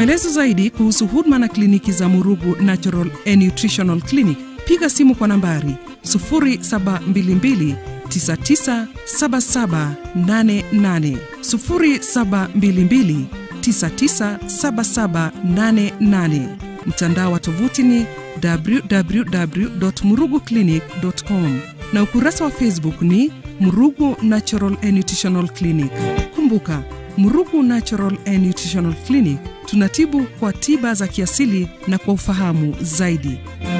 maelezo zaidi kuhusu huduma na kliniki za Murugu Natural and Nutritional Clinic, piga simu kwa nambari 0722 997788 0722 997788. Mtandao wa tovuti ni www.muruguclinic.com na ukurasa wa Facebook ni Murugu Natural and Nutritional Clinic. Kumbuka, Murugu Natural and Nutritional Clinic tunatibu kwa tiba za kiasili na kwa ufahamu zaidi.